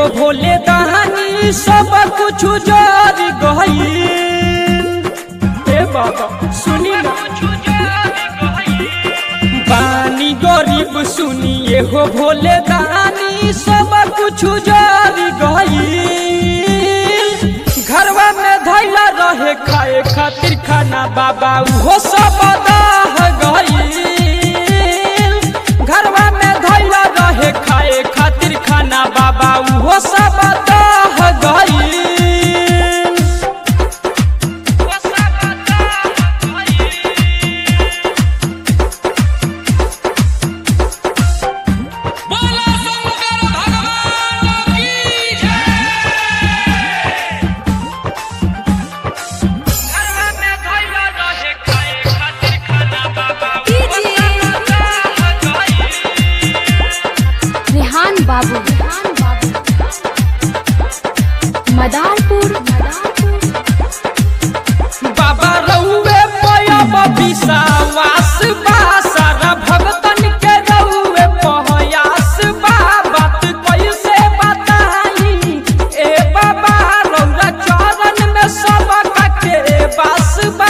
भोले दहानी सब कुछ जर गई ए बाबा सुनी ना बानी गरीब सुनिए हो भोले दानी सब कुछ जर गई घरवा में धैला रहे खाए खातिर खाना बाबा उहो सब दाह गई घरवा में धैला रहे खाए खातिर खाना बाबा उहो सब दाह गई बोला शंकर भगवान की जय रेहान बाबू मदारपुर बाबा रउए पयब विश्वास बा सारा भगतन के रउए पहयास बा बात कैसे बताई ए बाबा रउरा चरण में सब के बास बा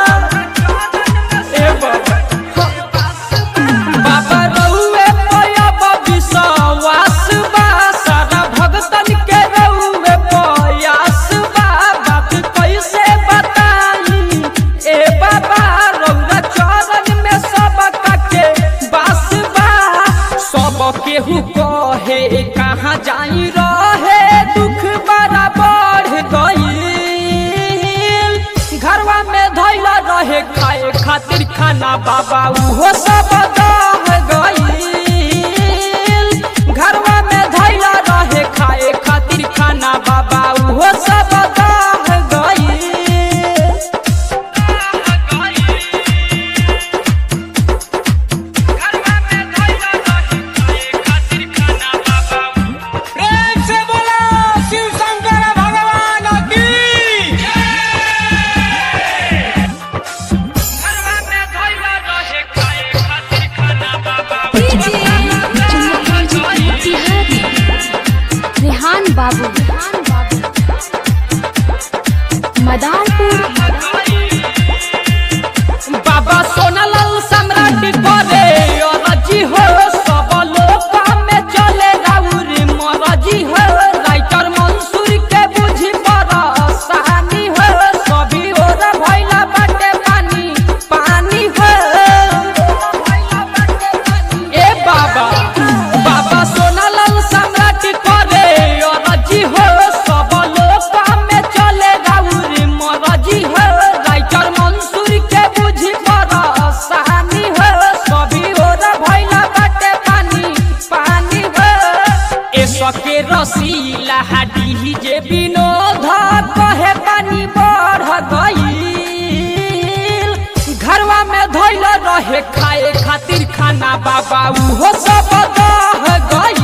ए बाबा बाबा रउए पयब विश्वास बा सारा भगतन के रउए पयास बा बात कैसे बताई ए बाबा रउआ चरण में सब के बास बा सब केहू कहे कहाँ जाई रहे दुख बड़ा बढ़ गईल घरवा में धैला रहे खाए खातिर खाना बाबा उहो सब दह गईल घरवा में धैला रहे खाए खातिर खाना बाबा उहो सब दह गईल प्रेम से बोला शिव शंकर भगवान की रेहान बाबू मदारपुर बाबा सोनालाल सम्राट करे अरजी हो सब लोग में चले राउर मरजी हो राइटर मंसूर के बुझी परसानी हो सभी ओर भइला बाटे पानी पानी हो ए बाबा बाबा सोनालाल सम्राट करे अरजी हो सब लोग में चले राउर मरजी हो राइटर मंसूर के बुझी परसानी हो सभी ओर भइला बाटे पानी पानी हो ए सके रसीला हाडी जे विनोद कहे पानी बढ़ गईल घरवा में धैल रहे खाए खातिर खाना बाबा उहो सब दह गईल